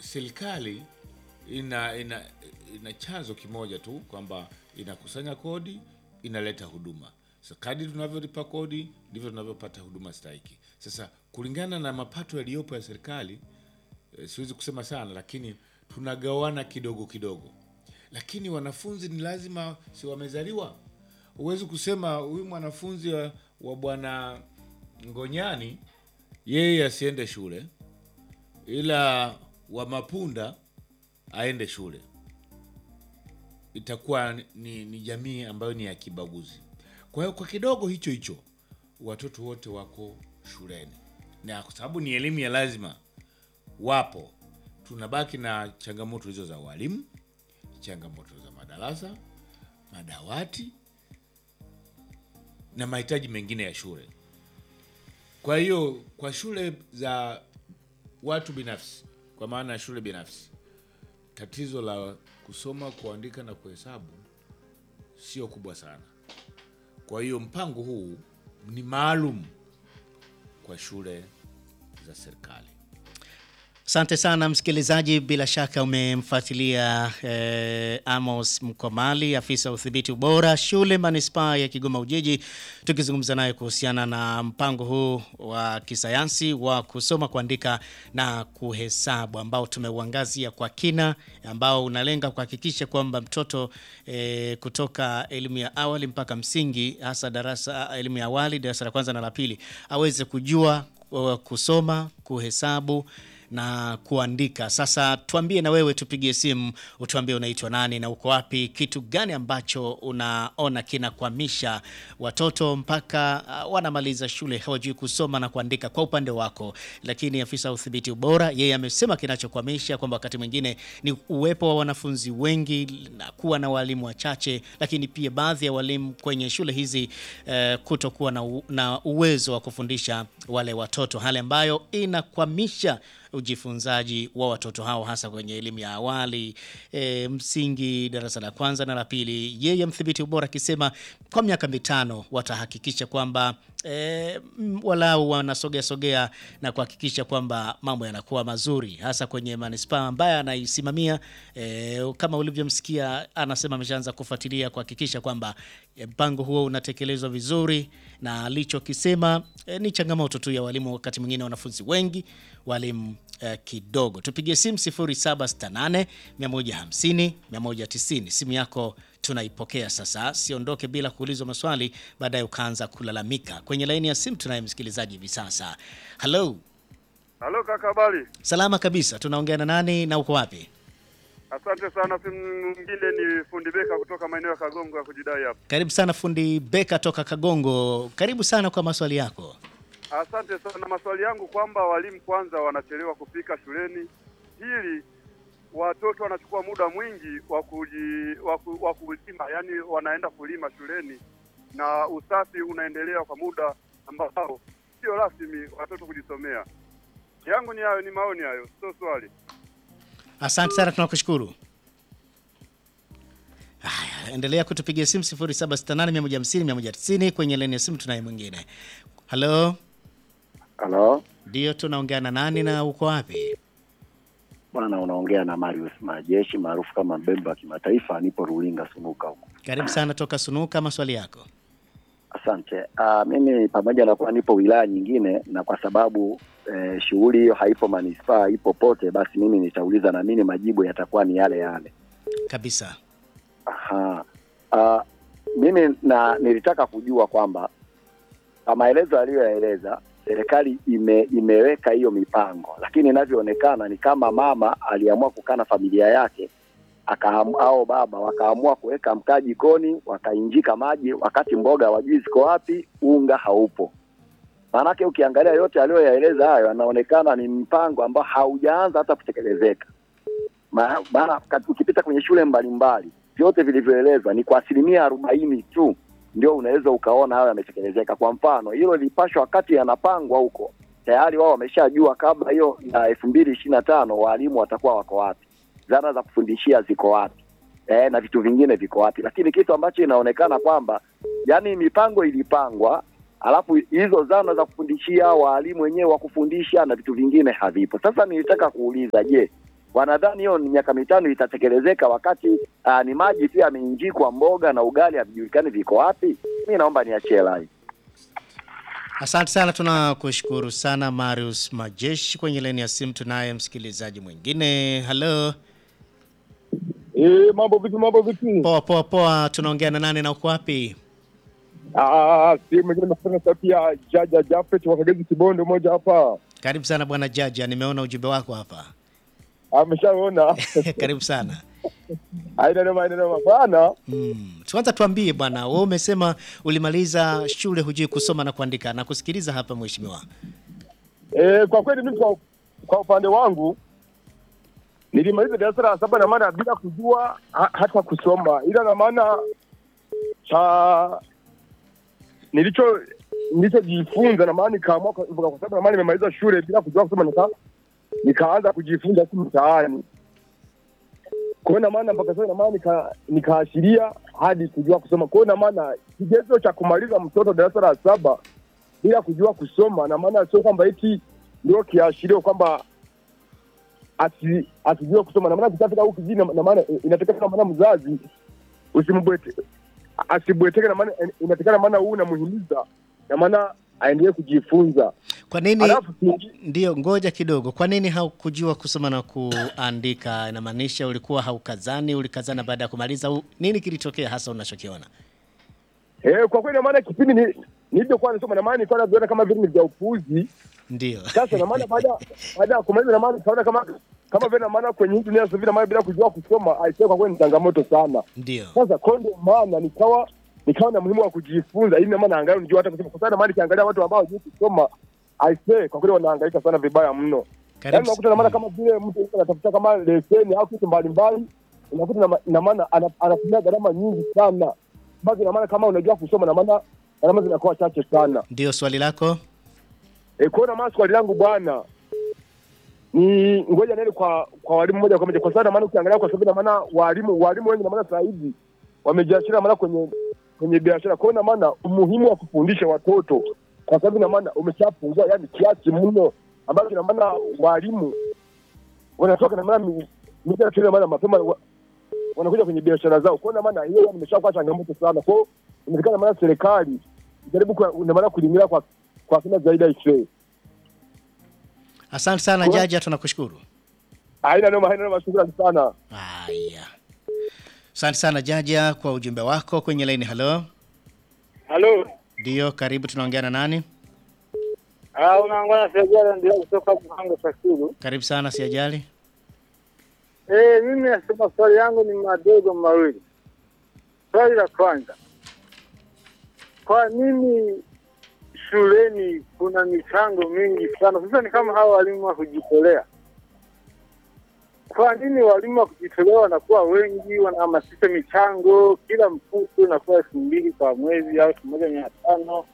serikali ina, ina, ina chanzo kimoja tu kwamba inakusanya kodi inaleta huduma. Sasa kadri tunavyolipa kodi ndivyo tunavyopata huduma stahiki. Sasa kulingana na mapato yaliyopo ya serikali eh, siwezi kusema sana, lakini tunagawana kidogo kidogo, lakini wanafunzi ni lazima, si wamezaliwa. Huwezi kusema huyu mwanafunzi wa, wa bwana Ngonyani yeye asiende shule ila wa Mapunda aende shule. Itakuwa ni, ni jamii ambayo ni ya kibaguzi. Kwa hiyo kwa kidogo hicho hicho watoto wote wako shuleni, na kwa sababu ni elimu ya lazima, wapo. Tunabaki na changamoto hizo za walimu, changamoto za madarasa, madawati na mahitaji mengine ya shule. Kwa hiyo kwa shule za watu binafsi, kwa maana ya shule binafsi, tatizo la kusoma, kuandika na kuhesabu sio kubwa sana. Kwa hiyo mpango huu ni maalum kwa shule za serikali. Asante sana msikilizaji, bila shaka umemfuatilia eh, Amos Mkomali, afisa wa udhibiti ubora shule manispaa ya Kigoma Ujiji, tukizungumza naye kuhusiana na mpango huu wa kisayansi wa kusoma, kuandika na kuhesabu ambao tumeuangazia kwa kina, ambao unalenga kuhakikisha kwamba mtoto eh, kutoka elimu ya awali mpaka msingi, hasa darasa elimu ya awali, darasa la kwanza na la pili, aweze kujua uh, kusoma, kuhesabu na kuandika. Sasa tuambie na wewe, tupigie simu utuambie unaitwa nani na uko wapi, kitu gani ambacho unaona kinakwamisha watoto mpaka uh, wanamaliza shule hawajui kusoma na kuandika kwa upande wako. Lakini afisa wa udhibiti ubora yeye amesema kinachokwamisha kwamba wakati mwingine ni uwepo wa wanafunzi wengi na kuwa na walimu wachache, lakini pia baadhi ya walimu kwenye shule hizi uh, kutokuwa na, u, na uwezo wa kufundisha wale watoto, hali ambayo inakwamisha ujifunzaji wa watoto hao hasa kwenye elimu ya awali e, msingi, darasa la kwanza na la pili. Yeye mdhibiti ubora akisema kwa miaka mitano watahakikisha kwamba e, walau wanasogea sogea na kuhakikisha kwamba mambo yanakuwa mazuri hasa kwenye manispaa ambaye anaisimamia. E, kama ulivyomsikia anasema ameshaanza kufuatilia kuhakikisha kwamba mpango huo unatekelezwa vizuri, na alichokisema e, ni changamoto tu ya walimu, wakati mwingine wanafunzi wengi, walimu Uh, kidogo. Tupigie simu 0768 150 190. Simu yako tunaipokea sasa, siondoke bila kuulizwa maswali baadaye ukaanza kulalamika. Kwenye laini ya simu tunaye msikilizaji hivi sasa. Halo, halo kaka, habari? Salama kabisa. Tunaongea na nani na uko wapi? Asante sana. Simu mwingine ni fundi Beka kutoka maeneo ya Kagongo ya kujidai hapa. Karibu sana fundi Beka toka Kagongo, karibu sana kwa maswali yako. Asante sana. Maswali yangu kwamba walimu kwanza wanachelewa kufika shuleni, hili watoto wanachukua muda mwingi wa kuji wa kulima, yani wanaenda kulima shuleni na usafi unaendelea kwa muda ambao sio rasmi watoto kujisomea. Yangu ni hayo, ni maoni hayo, sio swali. Asante sana, tunakushukuru. Haya, endelea kutupigia simu 0768150190 kwenye laini ya simu. Tunaye mwingine. Halo. Halo, Ndio, tunaongea na nani na uko wapi? bwana, unaongea na Marius Majeshi maarufu kama Mbembe wa kimataifa. Nipo Rulinga Sunuka huko. Karibu sana toka Sunuka, maswali yako. Asante. Uh, mimi pamoja na kuwa nipo wilaya nyingine na kwa sababu eh, shughuli hiyo haipo manispaa, ipo pote, basi mimi nitauliza na mimi majibu yatakuwa ni yale yale Kabisa. Aha. Uh, mimi na nilitaka kujua kwamba kwa maelezo aliyoyaeleza serikali ime, imeweka hiyo mipango, lakini inavyoonekana ni kama mama aliamua kukaa na familia yake akaam, au baba wakaamua kuweka mkaa jikoni wakainjika maji, wakati mboga wajui ziko wapi, unga haupo. Maanake ukiangalia yote aliyoyaeleza hayo, anaonekana ni mpango ambao haujaanza hata kutekelezeka. Maana ukipita kwenye shule mbalimbali vyote vilivyoelezwa ni kwa asilimia arobaini tu ndio unaweza ukaona hayo yametekelezeka. Kwa mfano hilo lilipashwa wakati yanapangwa huko, tayari wao wameshajua kabla hiyo ya elfu mbili ishirini na tano waalimu watakuwa wako wapi, zana za kufundishia ziko wapi, e, na vitu vingine viko wapi. Lakini kitu ambacho inaonekana kwamba yani mipango ilipangwa, alafu hizo zana za kufundishia, waalimu wenyewe wa kufundisha na vitu vingine havipo. Sasa nilitaka kuuliza, je, wanadhani hiyo ni miaka mitano itatekelezeka, wakati uh, ni maji tu yameingikwa, mboga na ugali havijulikani viko wapi. Mi naomba niachie lai. Asante sana, tunakushukuru sana Marius Majeshi. Kwenye laini ya simu tunaye msikilizaji mwingine. Halo, Eh, mambo vipi, mambo vipi? poa poa poa, tunaongea na nani na uko wapi? Ah, si mwingine nafanya sauti ya Jaja Jafet wa Kagezi Kibondo moja hapa. Karibu sana bwana Jaja, nimeona ujumbe wako hapa. Ameshaona. Karibu sana. Haina noma, haina noma bana. Mm. Kwanza tuambie bwana, wewe umesema ulimaliza shule hujui kusoma na kuandika, na kusikiliza hapa mheshimiwa. Eh, kwa kweli mimi kwa, kwa upande wangu nilimaliza darasa la saba na maana bila kujua ha, hata kusoma, ila na maana cha nilicho nilichojifunza na maana nikaamua kwa kwa sababu na maana nimemaliza shule bila kujua kusoma nika nikaanza kujifunza huku mtaani. Kwa hiyo na maana mpaka sasa na maana nika nikaashiria hadi kujua kusoma. Kwa hiyo na maana kigezo cha kumaliza mtoto darasa la saba bila kujua kusoma, na maana sio kwamba eti ndio kiashirio kwamba asi asijue kusoma, na maana kitafika huku kijini, na maana inatakana na maana mzazi usimbwete asibweteke, na maana inatakana maana huu unamuhimiza, na maana aendelee kujifunza. Kwa nini Alafu kingi- ndio, ngoja kidogo. Kwa nini haukujua kusoma na kuandika? Inamaanisha ulikuwa haukazani, ulikazana baada ya kumaliza? au Nini kilitokea hasa unachokiona? eh, kwa kweli, na maana kipindi ni nilipokuwa nasoma, na maana nilikuwa naviona kama vile ni vya upuuzi. Ndio. Sasa na maana baada baada ya kumaliza, na maana nikaona kama kama vile, na maana kwenye hii dunia sasa hivi, na maana bila kujua kusoma, aisee, kwa kweli ni changamoto sana. Ndio. Sasa kwa ndio maana nikawa nikawa na muhimu wa kujifunza ili na maana angalau nijue hata kusoma, kwa sababu na maana nikiangalia watu ambao hawajui kusoma aisee, kwa kweli wanahangaika sana vibaya mno. Yaani Karibu. unakuta na maana kama vile mtu yuko anatafuta kama leseni au kitu mbalimbali, unakuta na ma- na maana ana- anatumia gharama nyingi sana, basi na maana kama unajua kusoma, na maana gharama zinakuwa chache sana. Ndio swali lako. E, kwa hiyo na maana swali langu bwana ni ngoja nene kwa kwa walimu moja kwa moja, kwa sababu na maana ukiangalia, kwa sababu na maana walimu walimu wengi na maana sasa hivi wamejiachia na maana kwenye kwenye biashara. Kwa hiyo na maana umuhimu wa kufundisha watoto, kwa sababu na maana umeshapungua, yani kiasi mno, ambacho na maana walimu wanatoka na maana mi- mita shule na maana mapema wa- wanakuja kwenye biashara zao. Kwa hiyo na maana hiyo yani imeshakuwa changamoto sana. Kwa hiyo inawezekana maana serikali ijaribu kwa na maana kulingira kwa kwa kina zaidi aisee. Asante sana Kwa- Jaja, tunakushukuru. Haina noma, haina noma, shukrani sana. Haya. Asante sana Jaja kwa ujumbe wako kwenye laini. Halo. Halo. Ndio, karibu tunaongea na nani? Ah, unaongea na Sejala ndio kutoka Mhango Shakuru. Karibu sana siajali. Eh, mimi nasema swali yangu ni madogo mawili. Swali la kwanza. Kwa nini shuleni kuna michango mingi sana? Sasa ni kama hawa walimu wa kujitolea. Kwa nini walimu wa kujitolea wanakuwa wengi, wanahamasisha michango, kila mfuko unakuwa elfu mbili kwa mwezi au elfu moja mia tano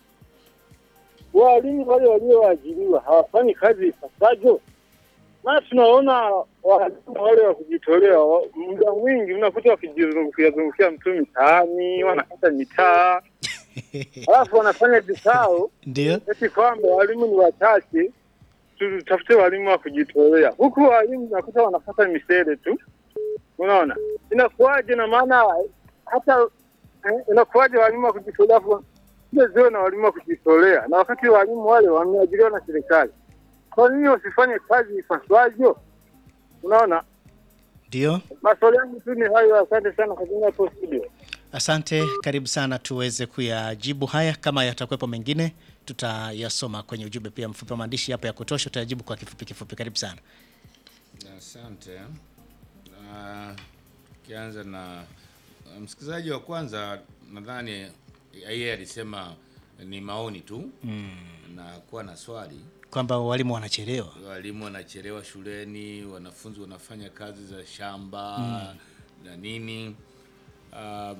walimu wale walioajiriwa hawafanyi kazi ipasavyo. Maana tunaona walimu wale wa kujitolea wa- muda mwingi unakuta wakijizungukia zungukia mtu mitaani, wanakata mitaa, alafu wanafanya vikao Ndio. eti kwamba walimu ni wachache, tutafute walimu wa kujitolea, huku walimu nakuta wanapata misele tu. Unaona inakuwaje? Na maana hata eh, inakuwaje walimu wa kujitolea afu ile ziwe na walimu wa kujitolea, na wakati walimu wale wameajiriwa na serikali, kwa nini wasifanye kazi ipaswavyo? Unaona, Ndio. maswali yangu tu ni hayo. Asante sana kwa kuja hapo studio. Asante, karibu sana tuweze kuyajibu haya. Kama yatakuwepo mengine, tutayasoma kwenye ujumbe pia mfupi wa maandishi hapo ya kutosha, tutayajibu kwa kifupi kifupi. Karibu sana. Asante. Ah, Tukianza na ah, msikilizaji wa kwanza, nadhani yeye alisema ni maoni tu na kuwa na swali. Kwamba walimu wanachelewa. Walimu wanachelewa shuleni, wanafunzi wanafanya kazi za shamba na nini. Ah,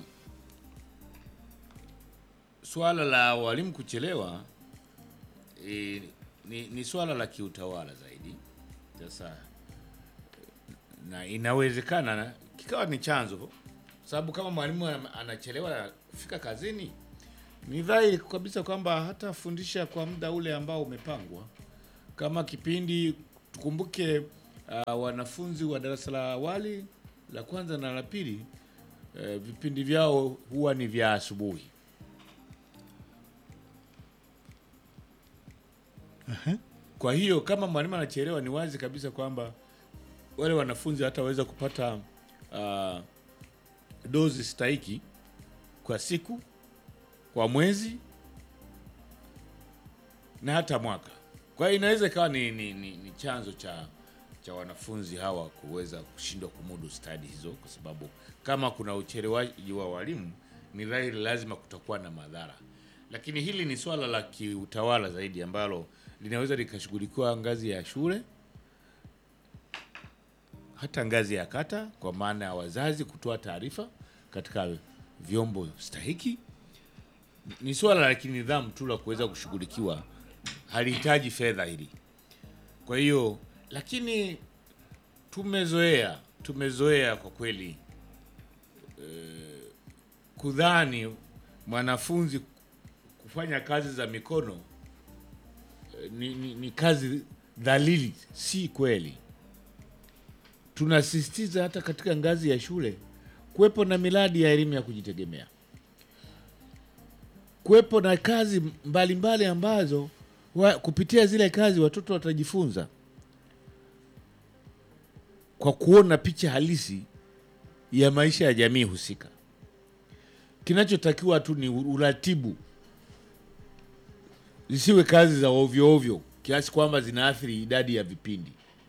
swala la walimu kuchelewa eh, ni, ni swala la kiutawala zaidi. Sasa na inawezekana na- kikawa ni chanzo, sababu kama mwalimu ana- anachelewa kufika kazini, ni dhahiri kabisa kwamba hatafundisha kwa muda ule ambao umepangwa. Kama kipindi, tukumbuke uh, wanafunzi wa darasa la awali la kwanza na la pili uh, vipindi vyao huwa ni vya asubuhi. Kwa hiyo kama mwalimu anachelewa, ni wazi kabisa kwamba wale wanafunzi hataweza kupata uh, dozi stahiki kwa siku, kwa mwezi na hata mwaka. Kwa hiyo inaweza ikawa ni, ni, ni, ni chanzo cha cha wanafunzi hawa kuweza kushindwa kumudu stadi hizo, kwa sababu kama kuna uchelewaji wa walimu, ni dhahiri lazima kutakuwa na madhara. Lakini hili ni swala la kiutawala zaidi ambalo linaweza likashughulikiwa ngazi ya shule, hata ngazi ya kata, kwa maana ya wazazi kutoa taarifa katika vyombo stahiki. Ni swala la kinidhamu tu la kuweza kushughulikiwa, halihitaji fedha hili. Kwa hiyo lakini tumezoea tumezoea kwa kweli eh, kudhani mwanafunzi kufanya kazi za mikono eh, ni, ni, ni kazi dhalili. Si kweli. Tunasisitiza hata katika ngazi ya shule kuwepo na miradi ya elimu ya kujitegemea, kuwepo na kazi mbalimbali mbali ambazo wa, kupitia zile kazi watoto watajifunza kwa kuona picha halisi ya maisha ya jamii husika. Kinachotakiwa tu ni uratibu, zisiwe kazi za ovyo ovyo kiasi kwamba zinaathiri idadi ya vipindi.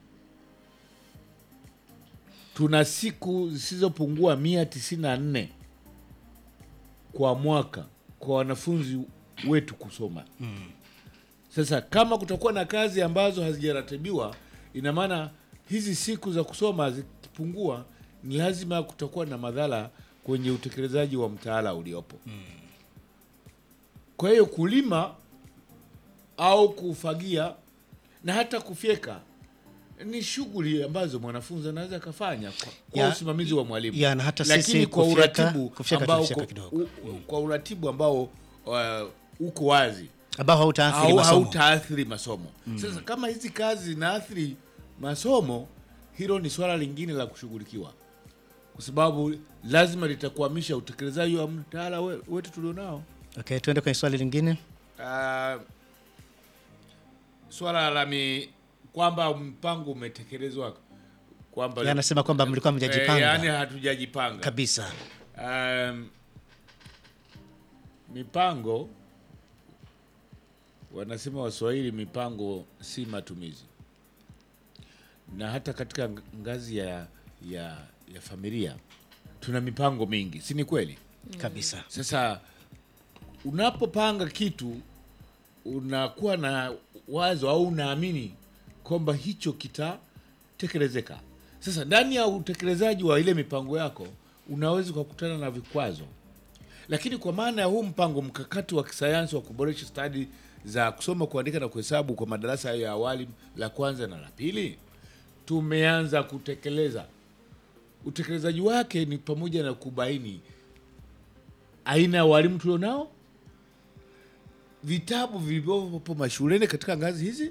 Tuna siku zisizopungua mia tisini na nne kwa mwaka kwa wanafunzi wetu kusoma. Sasa kama kutakuwa na kazi ambazo hazijaratibiwa, ina maana hizi siku za kusoma zikipungua, ni lazima kutakuwa na madhara kwenye utekelezaji wa mtaala uliopo. Kwa hiyo kulima au kufagia na hata kufyeka ni shughuli ambazo mwanafunzi anaweza akafanya kwa, kwa Ya- usimamizi wa mwalimu, ya, na hata lakini sisi kwa kufyeka- uratibu kufyeka ambao tunafyeka uko- kidogo. u- u- kwa uratibu ambao uh, uko wazi ambao hautaathiri au masomo. hautaathiri masomo. Sasa kama hizi kazi zinaathiri masomo, hilo ni swala lingine la kushughulikiwa, kwa sababu lazima litakwamisha utekelezaji wa mtaala we- wetu tulionao. Okay, tuende kwenye swali lingine. Uh, swala la mi kwamba mpango umetekelezwa kwamba Yeye anasema kwamba mlikuwa mjajipanga. Eh, yaani hatujajipanga Kabisa. Um, mipango wanasema Waswahili, mipango si matumizi. Na hata katika ng- ngazi ya, ya, ya familia tuna mipango mingi, si ni kweli? Kabisa. Sasa unapopanga kitu unakuwa na wazo au unaamini kwamba hicho kitatekelezeka. Sasa ndani ya utekelezaji wa ile mipango yako unaweza ukakutana na vikwazo, lakini kwa maana ya huu mpango mkakati wa kisayansi wa kuboresha stadi za kusoma, kuandika na kuhesabu kwa madarasa ya awali la kwanza na la pili, tumeanza kutekeleza. Utekelezaji wake ni pamoja na kubaini aina ya walimu tulionao, vitabu vilivyopo mashuleni katika ngazi hizi,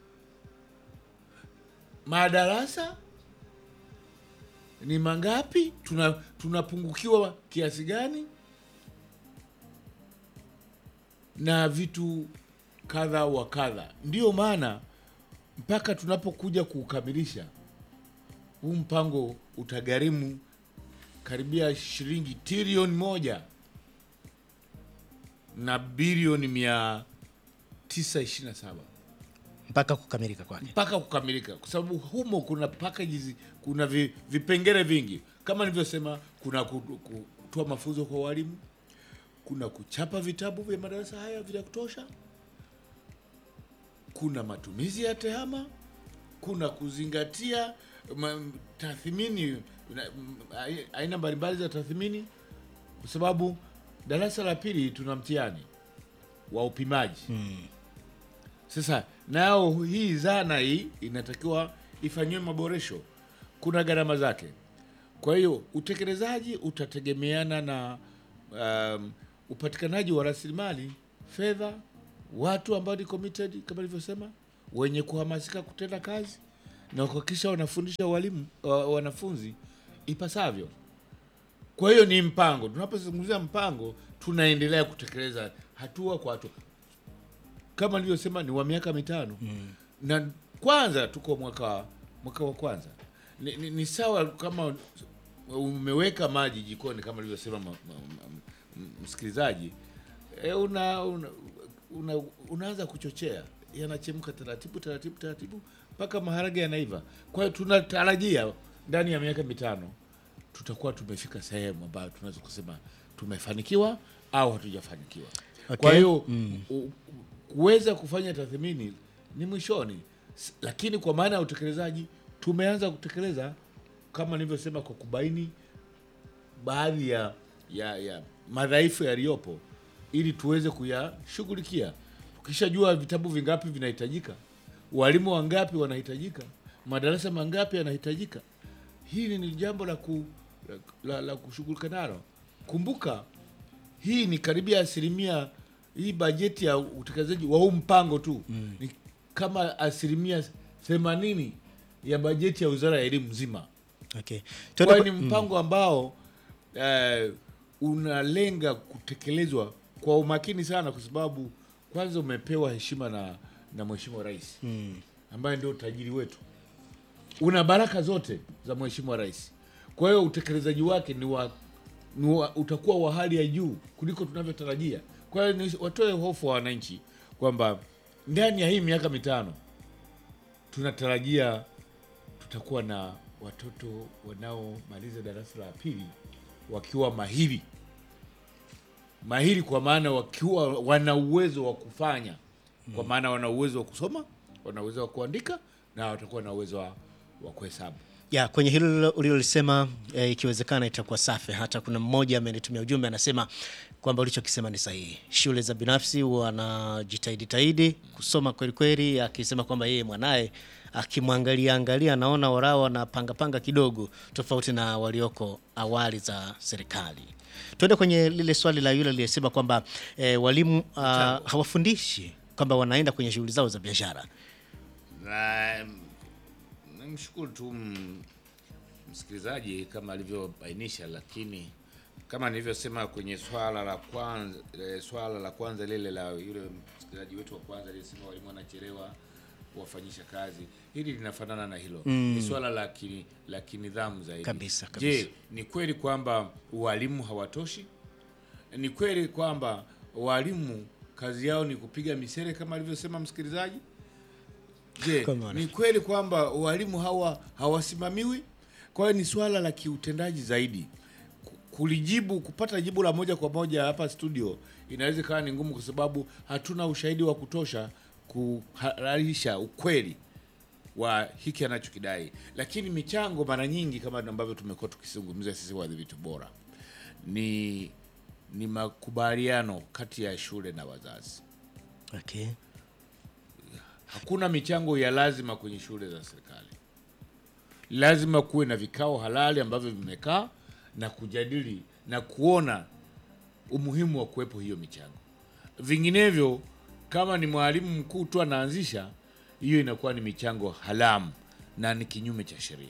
madarasa ni mangapi, tuna tunapungukiwa kiasi gani, na vitu kadha wa kadha. Ndiyo maana mpaka tunapokuja kuukamilisha huu mpango utagharimu karibia shilingi trilioni moja na bilioni mia tisa ishirini na saba Mpaka kukamilika kwake. mpaka kukamilika, kwa sababu humo kuna packages, kuna vi, vipengele vingi kama nilivyosema, kuna ku- ku- kutoa mafunzo kwa walimu, kuna kuchapa vitabu vya madarasa haya vya kutosha, kuna matumizi ya tehama, kuna kuzingatia ma, tathmini na- m- ai- aina mbalimbali za tathmini, kwa sababu darasa la pili tuna mtihani wa upimaji sasa nao hii zana hii inatakiwa ifanyiwe maboresho, kuna gharama zake. Kwa hiyo utekelezaji utategemeana na um, upatikanaji wa rasilimali fedha, watu ambao ni committed kama nilivyosema, wenye kuhamasika kutenda kazi na kuhakikisha wanafundisha walimu wa, wanafunzi ipasavyo. Kwa hiyo ni mpango. Tunapozungumzia mpango, tunaendelea kutekeleza hatua kwa hatua, kama nilivyosema, ni wa miaka mitano na kwanza tuko mwaka mwaka wa kwanza. Ni, ni, ni sawa kama umeweka maji jikoni kama alivyosema ma- ma- ma- m- msikilizaji e, una, una, una, unaanza kuchochea yanachemka taratibu taratibu taratibu mpaka maharage yanaiva. Kwa hiyo tunatarajia ndani ya miaka mitano tutakuwa tumefika sehemu ambayo tunaweza kusema tumefanikiwa au hatujafanikiwa. Okay. Kwa hiyo u- kuweza kufanya tathmini ni mwishoni, S- lakini kwa maana ya utekelezaji tumeanza kutekeleza kama nilivyosema, kwa kubaini baadhi ya, ya, ya madhaifu yaliyopo ili tuweze kuyashughulikia. Tukishajua vitabu vingapi vinahitajika, walimu wangapi wanahitajika, madarasa mangapi yanahitajika, hili ni jambo la, ku, la, la, la kushughulika nalo. Kumbuka hii ni karibia asilimia hii bajeti ya utekelezaji wa huu mpango tu ni kama asilimia themanini ya bajeti ya wizara ya elimu nzima. Okay. Kwa Tuende hiyo kwa- ni mpango ambao eh, unalenga kutekelezwa kwa umakini sana, kwa sababu kwanza umepewa heshima na, na Mheshimiwa Rais ambaye ndio tajiri wetu, una baraka zote za Mheshimiwa Rais. Kwa hiyo utekelezaji wake ni wa, ni wa, utakuwa wa hali ya juu kuliko tunavyotarajia. Kwa hiyo ni- watoe hofu wa wananchi kwamba ndani ya hii miaka mitano tunatarajia tutakuwa na watoto wanaomaliza darasa la pili wakiwa mahiri mahiri, kwa maana wakiwa wana uwezo wa kufanya, kwa maana wana uwezo wa kusoma, wana uwezo wa kuandika na watakuwa na uwezo wa, wa kuhesabu. ya kwenye hilo ulilolisema e, ikiwezekana itakuwa safi. Hata kuna mmoja amenitumia ujumbe anasema kwamba ulichokisema ni sahihi. Shule za binafsi wanajitahidi tahidi kusoma kweli kweli, akisema kwamba yeye mwanaye akimwangalia angalia anaona warao wanapanga panga kidogo tofauti na walioko awali za serikali. Tuende kwenye lile swali la yule aliyesema kwamba e, walimu ah, hawafundishi kwamba wanaenda kwenye shughuli zao za biashara. Na namshukuru tu mm, msikilizaji kama alivyobainisha, lakini kama nilivyosema kwenye swala la kwanza eh, swala la kwanza lile la yule msikilizaji wetu wa kwanza aliyesema walimu wanachelewa kuwafanyisha kazi, hili linafanana na hilo ni swala la ki, la kinidhamu zaidi Kabisa, kabisa. Je, ni kweli kwamba walimu hawatoshi? Ni kweli kwamba walimu kazi yao ni kupiga misere kama alivyosema msikilizaji? Je, Come on. ni kweli kwamba walimu hawa hawasimamiwi? Kwa hiyo ni swala la kiutendaji zaidi. Ku- Kulijibu, kupata jibu la moja kwa moja hapa studio inaweza ikawa ni ngumu, kwa sababu hatuna ushahidi wa kutosha kuhalalisha ukweli wa hiki anachokidai, lakini michango mara nyingi kama ambavyo tumekuwa tukizungumzia sisi wadhibiti bora ni ni makubaliano kati ya shule na wazazi. Okay. Hakuna michango ya lazima kwenye shule za serikali. Lazima kuwe na vikao halali ambavyo vimekaa na kujadili na kuona umuhimu wa kuwepo hiyo michango. Vinginevyo, kama ni mwalimu mkuu tu anaanzisha, hiyo inakuwa ni michango haramu na ni kinyume cha sheria.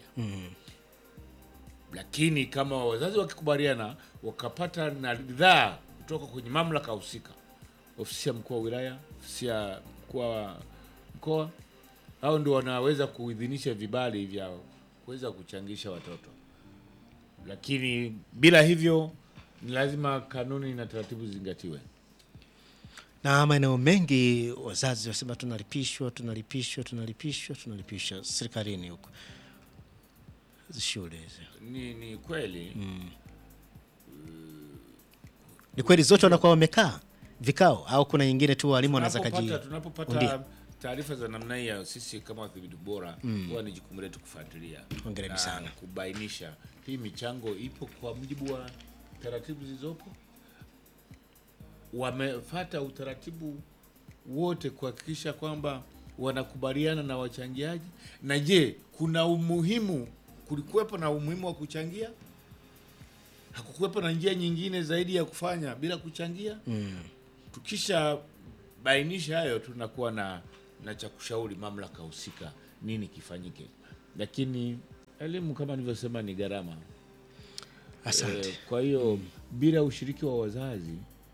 Lakini kama wazazi wakikubaliana, wakapata na ridhaa kutoka kwenye mamlaka husika, ofisi ya mkuu wa wilaya, ofisi ya mkuu wa mkoa, hao ndio wanaweza kuidhinisha vibali vya kuweza kuchangisha watoto. Lakini bila hivyo, ni lazima kanuni na taratibu zingatiwe. na maeneo mengi wazazi wasema tunalipishwa tunalipishwa tunalipishwa tunalipishwa serikalini huko hizi shule hizi Ni, ni kweli ni kweli zote wanakuwa wamekaa vikao au kuna nyingine tu walimu wanaweza kaji tunapopata tunapopata undia. taarifa za namna hii ya sisi kama wadhibiti bora huwa ni jukumu letu kufuatilia Hongereni na sana. kubainisha hii michango ipo kwa mujibu wa taratibu zilizopo, wamefata utaratibu wote kuhakikisha kwamba wanakubaliana na wachangiaji, na je, kuna umuhimu, kulikuwepo na umuhimu wa kuchangia? Hakukuwepo na njia nyingine zaidi ya kufanya bila kuchangia? Tukisha bainisha hayo, tunakuwa na na cha kushauri mamlaka husika nini kifanyike. lakini elimu kama nilivyosema ni gharama. Asante. Eh, kwa hiyo bila ushiriki wa wazazi,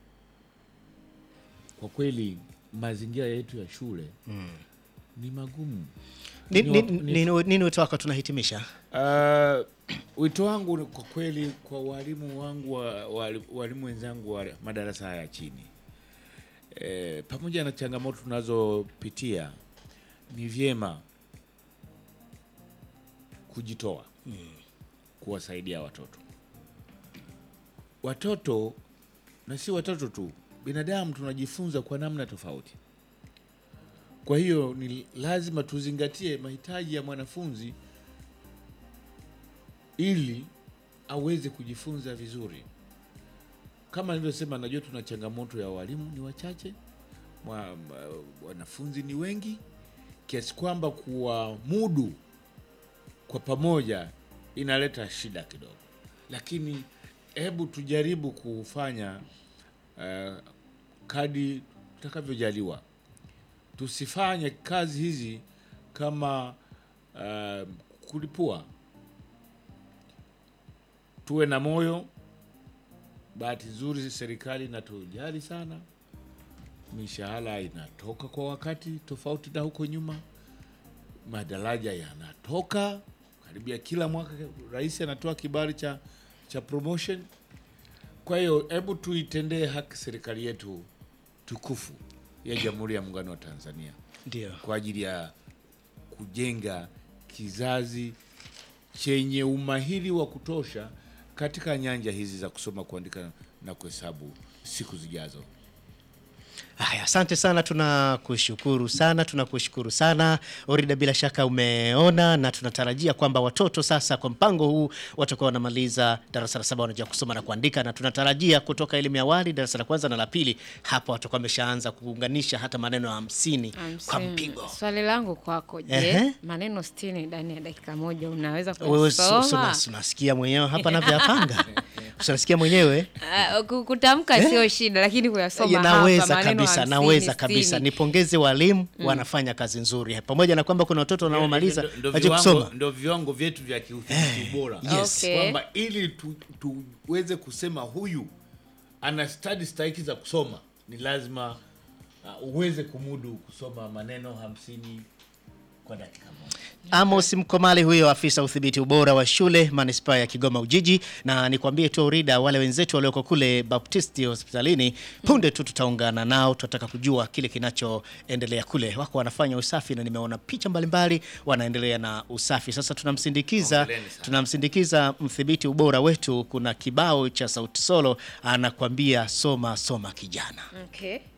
kwa kweli mazingira yetu ya shule ni magumu. Ni- ni ni- wa- ni- Nini nini wito wako tunahitimisha? Uh, wito wangu ni kwa kweli kwa walimu wangu wa, wali- walimu wenzangu wa madarasa haya ya chini e, pamoja na changamoto tunazopitia ni vyema kujitoa kuwasaidia watoto watoto na si watoto tu binadamu tunajifunza kwa namna tofauti kwa hiyo ni lazima tuzingatie mahitaji ya mwanafunzi ili aweze kujifunza vizuri. Kama nilivyosema, najua tuna changamoto ya walimu ni wachache, mwa- mwa- wanafunzi ni wengi, kiasi kwamba kuwamudu kwa pamoja inaleta shida kidogo, lakini hebu tujaribu kufanya uh, kadi tutakavyojaliwa. Tusifanye kazi hizi kama uh, kulipua tuwe na moyo. Bahati nzuri serikali inatujali sana, mishahara inatoka kwa wakati, tofauti na huko nyuma. Madaraja yanatoka karibia kila mwaka, rais anatoa kibali cha, cha promotion. Kwa hiyo hebu tuitendee haki serikali yetu tukufu ya Jamhuri ya Muungano wa Tanzania Ndio. kwa ajili ya kujenga kizazi chenye umahiri wa kutosha katika nyanja hizi za kusoma, kuandika na kuhesabu siku zijazo. Haya, asante sana, tunakushukuru sana, tunakushukuru sana Orida. Bila shaka umeona na tunatarajia kwamba watoto sasa kwa mpango huu watakuwa wanamaliza darasa la saba wanajua kusoma na kuandika, na tunatarajia kutoka elimu ya awali darasa la kwanza na la pili, hapa watakuwa wameshaanza kuunganisha hata maneno hamsini kwa Hamsini. mpigo. Swali langu kwako, je, Ehe. maneno sitini ndani ya dakika moja unaweza Wewe si- si kusoma? unas- unasikia mwenyewe hapa navyoyapanga, unasikia mwenyewe Ah, ku- Kutamka sio shida, lakini kuyasoma hapa naweza maneno kabisa, hamsini, naweza kabisa. sitini. Nipongeze walimu, wanafanya kazi nzuri, pamoja na kwamba kuna watoto wanaomaliza Ndo- ndo waje viwango- kusoma. ndo viwango vyetu vya kiufundi bora yes. Okay. kwamba ili tu, tuweze kusema huyu ana stadi stahiki za kusoma ni lazima uh, uweze kumudu kusoma maneno hamsini kwa dakika moja. Amos Mkomali huyo afisa udhibiti ubora wa shule manispaa ya Kigoma Ujiji, na nikwambie tu Urida, wale wenzetu walioko kule Baptisti hospitalini, punde tu tutaungana nao, tunataka kujua kile kinachoendelea kule. Wako wanafanya usafi na nimeona picha mbalimbali, wanaendelea na usafi. Sasa tunamsindikiza Hongereni sana. tunamsindikiza mdhibiti ubora wetu, kuna kibao cha Sauti Solo anakwambia soma soma kijana. Okay.